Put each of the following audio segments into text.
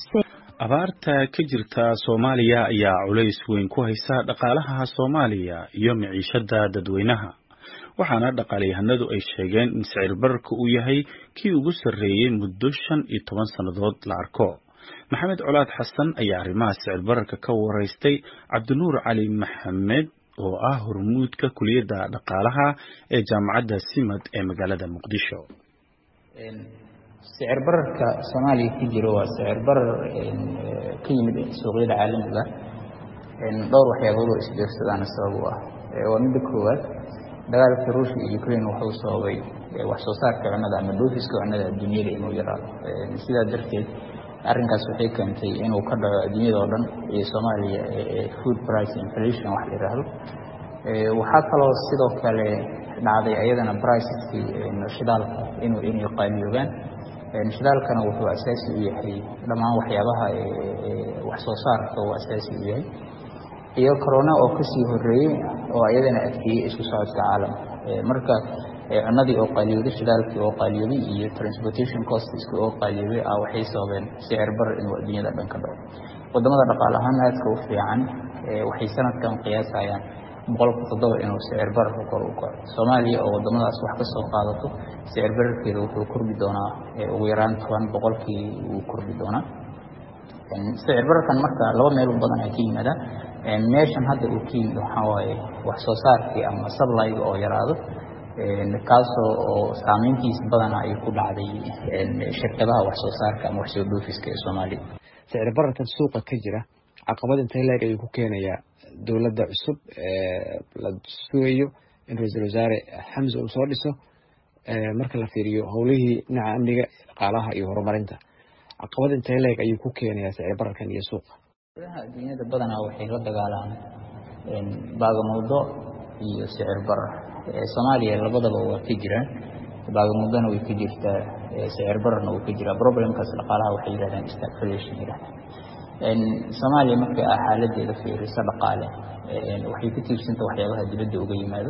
abaarta ka jirta soomaaliya ayaa culays weyn ku haysa dhaqaalaha soomaaliya iyo miciishada dadweynaha waxaana dhaqaalyahanadu ay sheegeen in sicir bararka uu yahay kii ugu sarreeyey muddo shan iyo toban sannadood la arko maxamed colaad xasan ayaa arrimaha sicir bararka ka waraystay cabdinuur cali maxamed oo ah hormuudka kuliyadda dhaqaalaha ee jaamacadda simad ee magaalada muqdisho sicir bararka soomaaliya ku jiro waa sicir barar ka yimid suuqyada caalamiga dhowr waxyaabood oo isbiirsadaana sabab u ah waa midda koowaad dagaalka ruushka iyo ukraine wuxuu sababay wax soo saarka cunnada ama dhoofiska cunnada adduunyada inuu yaraado sidaa darteed arrinkaas waxay keentay inuu ka dhaco adduunyada oo dhan iyo soomaaliya food price inflation wax la yidhaahdo waxaa kaloo sidoo kale dhacday ayadana briceskii shidaalka inuu inay qaaliyoobaan shidaalkana wuxuu asaasi u yahay dhammaan waxyaabaha wax soo saarka uu asaasi u yahay iyo corona oo kasii horeeyey oo ayadana adkeeyey isku socodka caalamka marka cunadii oo qaaliyooday shidaalkii oo qaaliyooday iyo transportation costiski oo qaaliyooday ah waxay sababeen sicir barar inuu adduunyada dhan ka dhaco wadamada dhaqaale ahaan aadka u fiican waxay sanadkan qiyaasayaan boqolka toddoba inuu sicir bararka kor u kaco soomaaliya oo wadamadaas wax ka soo qaadato sicir bararkeeda wuxuu kordhi doonaa ugu yaraan toban boqolkii wuu kordhi doonaa sicir bararkan marka laba meel badan ay ka yimaadaan meeshan hadda uu ka yimid waxaa waaye wax soo saarkii ama sablayga oo yaraado kaasoo oo saameyntiisa badana ay ku dhacday shirkadaha wax soo saarka ama wax soo dhoofiska ee soomaaliya sicir bararkan suuqa ka jira caqabad intee leeg ayuu ku keenayaa dowladda cusub la sugayo in ra-iisul wasaare xamse uu soo dhiso marka la fiiriyo howlihii dhinaca amniga dhaqaalaha iyo horumarinta caqabad intee leeg ayuu ku keenayaa sicir bararkan iyo suuqa dowladaha adduunyada badanaa waxay la dagaalaan baagamuddo iyo sicir barar soomaaliya labadaba waa ka jiraan baagamuddona way ka jirtaa sicir bararna wuu ka jiraa problemkaas dhaqaalaha waxay yidhahdaan stagflation yidhahdaan soomaaliya markay ah xaaladeeda fiiriso dhaqaale waxay ku tiirsanta waxyaabaha dibadda uga yimaado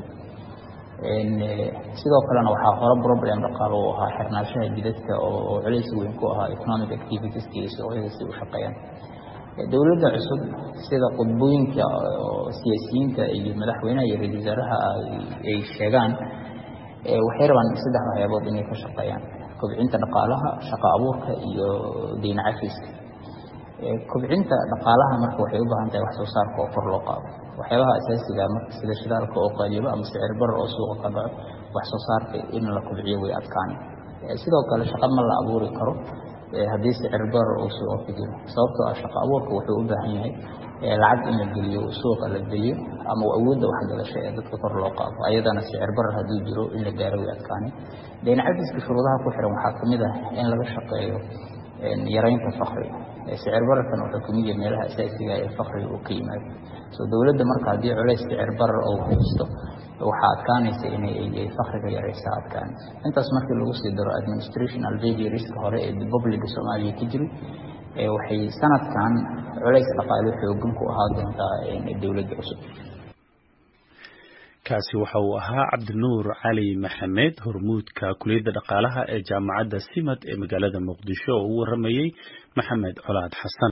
sidoo kalena waxaa hore problem dhaqaalo u ahaa xirnaanshaha jidadka oo culays weyn ku ahaa economic activitieska iyo suuqyada si u shaqeeyaan dowladda cusub sida qudbooyinka siyaasiyiinta iyo madaxweynaha iyo ra-isul wasaaraha ay sheegaan waxay rabaan saddex waxyaabood inay ka shaqeeyaan kobcinta dhaqaalaha shaqo abuurka iyo deyn cafiska kobcinta dhaqaalaha marka waxay u baahan tahay wax soo saarka oo kor loo qaado waxyaabaha asaasiga marka sida shidaalka oo qaaliyobo ama sicir barar oo suuqa ka dhaco wax soo saarka in la kobciyo way adkaani sidoo kale shaqo ma la abuuri karo haddii sicir barar uu suuqa ku jiro sababtoo ah shaqo abuurka wuxuu u baahan yahay lacag in la geliyo suuqa la geliyo ama awoodda waxgalasho ee dadka kor loo qaado ayadana sicir barar hadduu jiro in la gaaro way adkaani deyn cafiska shuruudaha ku xiran waxaa kamid ah in laga shaqeeyo yaraynta fakriga sicir bararkan wuxuu kamid yahay meelaha asaasiga ee fakriga uu ka yimaado so dowladda marka haddii culays sicir barar oo haysto waxaa adkaanaysa inay fakriga yaraysa adkaanaysa intaas markii lagu sii daro administrational vagariska hore ee republica soomaaliya ka jiray waxay sanadkan culays dhaqaale xoogan ku ahaa doontaa dowladda cusub kaasi waxa uu ahaa cabdinuur cali maxamed hormuudka kuliyadda dhaqaalaha ee jaamacadda simad ee magaalada muqdisho oo u waramayey maxamed colaad xasan